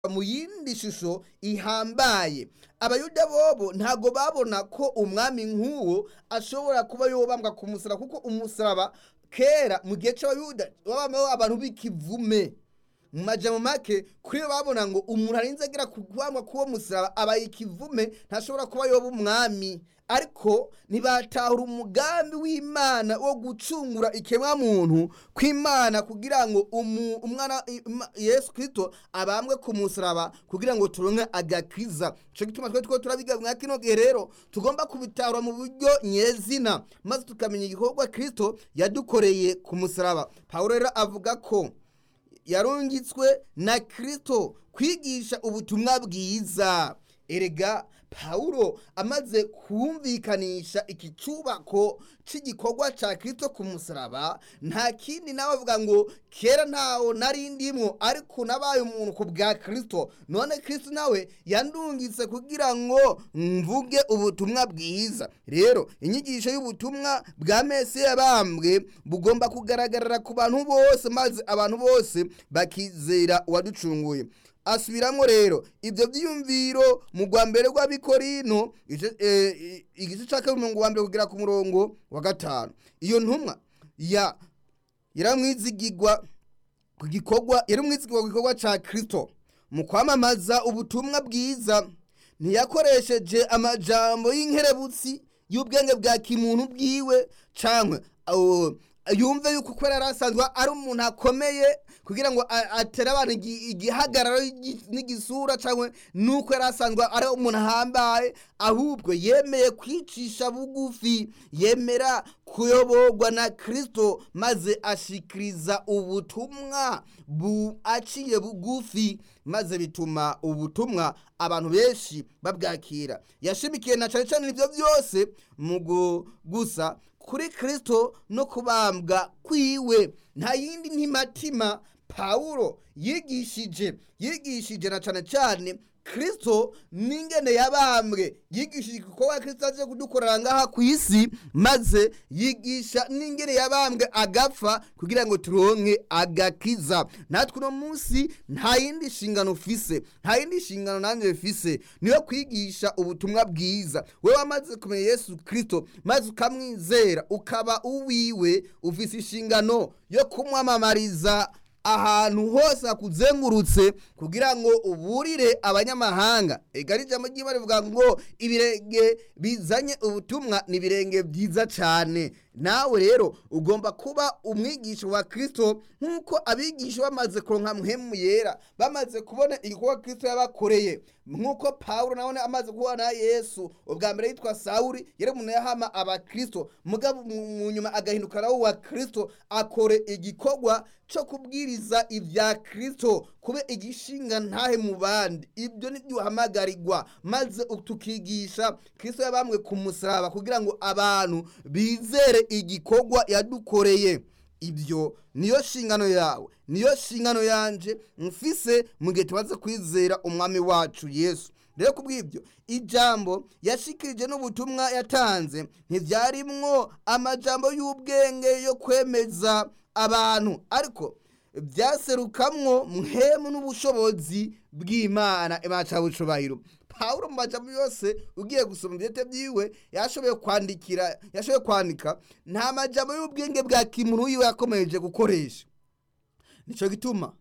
mu yindi shusho ihambaye abayuda bobo ntago babona ko umwami nk'uwo ashobora kuba yobambwa ku musaraba kuko umusaraba kera mu gihe c'abayuda wabambaho abantu b'ikivume mu majambo make kuri bo babona ngo umuntu arinze agira kubambwa k'uwo musaraba abaye ikivume ntashobora kuba yoba umwami ariko ntibatahura umugambi w'imana wo gucungura ikemwa muntu kw'imana kugira ngo umu- umwana Ima- yesu kristo abambwe ku musaraba kugira ngo turonke agakiza ico gituma twe two turabiga mwa kino gihe rero tugomba kubitahura mu buryo nyezina maze tukamenya igikorwa kristo yadukoreye ku musaraba pawulo rero avuga ko yarungitswe na kristo kwigisha ubutumwa bwiza erega pawulo amaze kumvikanisha iki cyubako cy'igikorwa cya kristo ku musaraba nta kindi nawe avuga ngo kera ntawo nari ndimwo ariko nabaye umuntu ku bwa kristo none kristo nawe yandungitse kugira ngo mvuge ubutumwa bwiza rero inyigisho y'ubutumwa bwa mesi yabambwe bugomba kugaragarira ku bantu bose maze abantu bose bakizera uwaducunguye asubiramo rero ibyo byiyumviro mu rwa mbere rw'abikorino igice eh, i- igice cya kabiri umurongo wa mbere kugera ku murongo wa gatanu iyo ntumwa ya yaramwizigirwa ku gikorwa yaramwizigirwa ku gikorwa cya kristo mu kwamamaza ubutumwa bwiza ntiyakoresheje amajambo y'inkerebutsi y'ubwenge bwa kimuntu bwiwe canke uh, yumve yuko kubera yari asanzwe ari umuntu akomeye kugira ngo a- atere abantu igi- igihagararo y'igi- n'igisura cyangwa nuko yari asanzwe ari umuntu ahambaye ahubwo yemeye kwicisha bugufi yemera kuyoborwa na kristo maze ashikiriza ubutumwa bu aciye bugufi maze bituma ubutumwa abantu benshi babwakira yashimikiye na cyane cyane ibyo byose mu gu- gusa kuri kristo no kubambwa kwiwe nta yindi ntimatima pawulo yigishije yigishije na cyane cyane kristo n'ingene yabambwe yigishije igikorwa kristo aje kudukorera ngaha ku isi maze yigisha n'ingene yabambwe agapfa kugira ngo turonke agakiza natwe uno munsi nta yindi nshingano ufise nta yindi nshingano nanjye mfise niyo kwigisha ubutumwa bwiza wewe wamaze kumenya yesu kristo maze ukamwizera ukaba uwiwe ufise inshingano yo kumwamamariza ahantu hose hakuzengurutse kugira ngo uburire abanyamahanga ega ari ijambo ry'imana rivuga ngo ibirenge bizanye ubutumwa ni ibirenge byiza cyane nawe rero ugomba kuba umwigisha wa kristo nk'uko abigisha bamaze kuronka muhemu yera bamaze kubona igikorwa kristo yabakoreye nk'uko pawulo nawe amaze kubona yesu ubwa mbere yitwa sawuri yari umuntu yahama abakristo mugabo mu mu nyuma agahinduka nawe wa kristo akore igikorwa cyo kubwiriza ibya kristo kube igishinga ntahe mu bandi ibyo nibyo uhamagarirwa maze tukigisha kristo yabambwe ku musaraba kugira ngo abantu bizere igikorwa yadukoreye ibyo niyo nshingano yawe niyo nshingano yanje mfise mu gihe tumaze kwizera umwami wacu yesu rero kubw'ibyo ijambo yashikirije n'ubutumwa yatanze ntibyarimwo amajambo y'ubwenge yo kwemeza abantu ariko byaserukamwo muhemu n'ubushobozi bw'imana imana cya bucubahiro pawulo mu majambo yose ugiye gusoma ibyete byiwe yashoboye kwandikira yashoboye kwandika nta majambo y'ubwenge bwa kimuntu yiwe yakomeje gukoresha nicyo gituma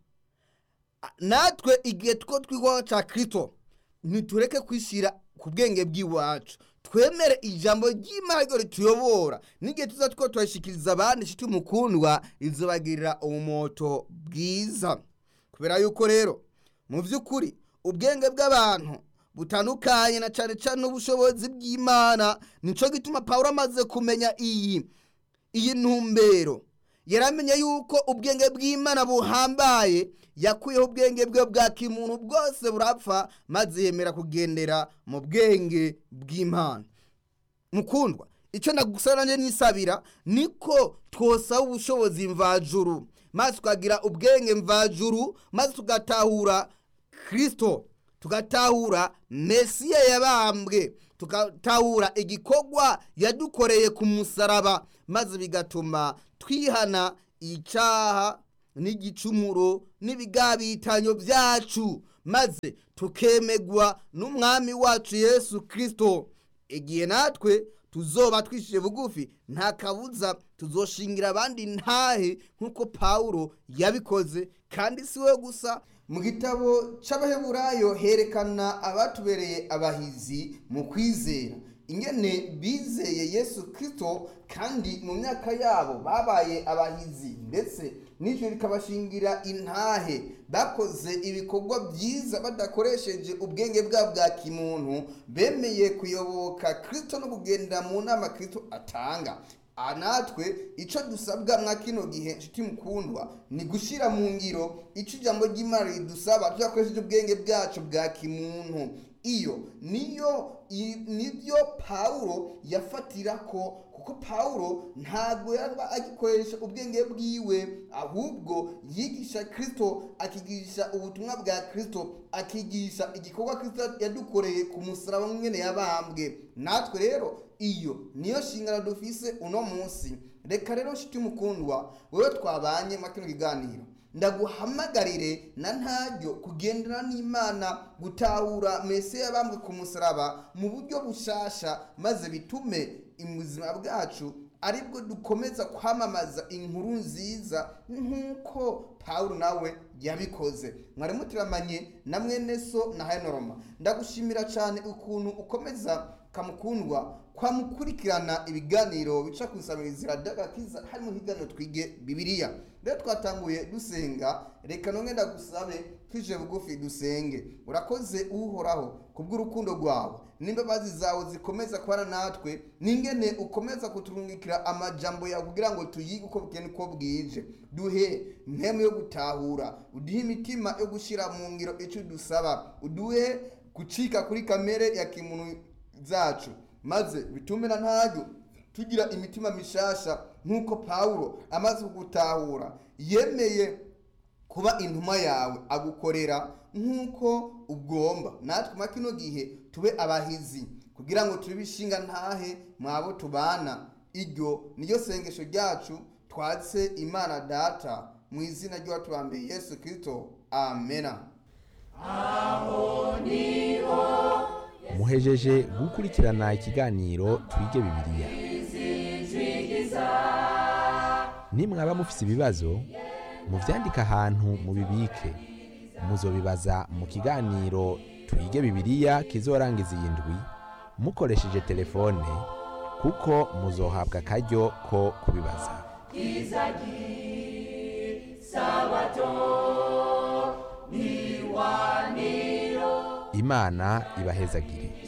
a- natwe igihe two twigwaho cya kristo ntitureke kwishyira ku bwenge bw'iwacu twemere ijambo ry'imana ryo rituyobora n'igihe tuza two turashikiriza abandi inshuti mukundwa rizobagirira umumoto bwiza kubera yuko rero mu by'ukuri ubwenge bw'abantu butandukanye na cyane cyane n'ubushobozi bw'imana nicyo gituma pawulo amaze kumenya iyi iyi ntumbero yaramenye yuko ubwenge bw'imana buhambaye yakuyeho ubwenge bwe bwa kimuntu bwose burapfa maze yemera kugendera mu bwenge bw'imana mukundwa icyo nagusaba nanjye nisabira niko twosaba ubushobozi mvajuru maze tukagira ubwenge mvajuru maze tugatahura kristo tugatahura mesiya yabambwe tugatahura igikorwa yadukoreye ku musaraba maze bigatuma twihana icyaha n'igicumuro n'ibigabitanyo byacu maze tukemegwa n'umwami wacu yesu kirisito igihe natwe tuzoba twishije bugufi nta kabuza tuzoshingira abandi ntahe nk'uko pawulo yabikoze kandi si we gusa mu gitabo c'abaheburayo herekana abatubereye abahizi mu kwizera ingene bizeye yesu kirisito kandi mu myaka yabo babaye abahizi ndetse n'ijoro rikabashingira intahe bakoze ibikorwa byiza badakoresheje ubwenge bwabo bwa kimuntu bemeye kuyoboka kirisito no kugendera mu nama kirisito atanga aha natwe icyo dusabwa mwa kino gihe nshuti mukundwa ni gushyira mu ngiro icyo ijambo ry'imana ridusaba tudakoresheje ubwenge bwacu bwa kimuntu iyo niyo i- nibyo pawulo yafatira ko kuko pawulo ntabwo yaba agikoresha ubwenge bwiwe ahubwo yigisha kirisito akigisha ubutumwa bwa kirisito akigisha igikorwa kirisito yadukoreye ku musaraba mwene yabambwe natwe rero iyo niyo shingano dufise uno munsi reka rero nshuti mukundwa wewe twabanye muri kino kiganiro ndaguhamagarire na ntaryo kugendera n'imana gutahura mese yabambwe ku musaraba mu buryo bushasha maze bitume ubuzima bwacu aribwo dukomeza kwamamaza inkuru nziza nk'uko pawulo nawe yabikoze mwari mutiramanye na mwene so na henoroma ndagushimira cyane ukuntu ukomeza kamukundwa kwamukurikirana ibiganiro bica ku isamirizi radagakiza harimo higaniro twige bibiliya rero twatanguye dusenga reka none ndagusabe twije bugufi dusenge urakoze uhoraho kubw'urukundo rwawe n'imbabazi zawe zikomeza kubana natwe n'ingene ukomeza kuturungikira amajambo yawe kugira ngo tuyige uko bukene uko bwije duhe impemu yo gutahura uduhe imitima yo gushyira mu ngiro icyo dusaba uduhe gucika kuri kamere ya kimuntu zacu maze bitume na ntaryo tugira imitima mishasha nk'uko pawulo amaze kugutahura yemeye kuba intumwa yawe agukorera nk'uko ugomba natwe muri kino gihe tube abahizi kugira ngo tube ishinga ntahe mwabo tubana iryo niyo sengesho ryacu twatse imana data mu izina ry'uwatubambeye yesu kirisito amena muhejeje gukurikirana ikiganiro twige bibiliya nimwaba mufise ibibazo muvyandike ahantu mubibike muzobibaza mu kiganiro twige bibiliya kizorangiza iyi ndwi mukoresheje telefone kuko muzohabwa akaryo ko kubibaza imana ibahezagire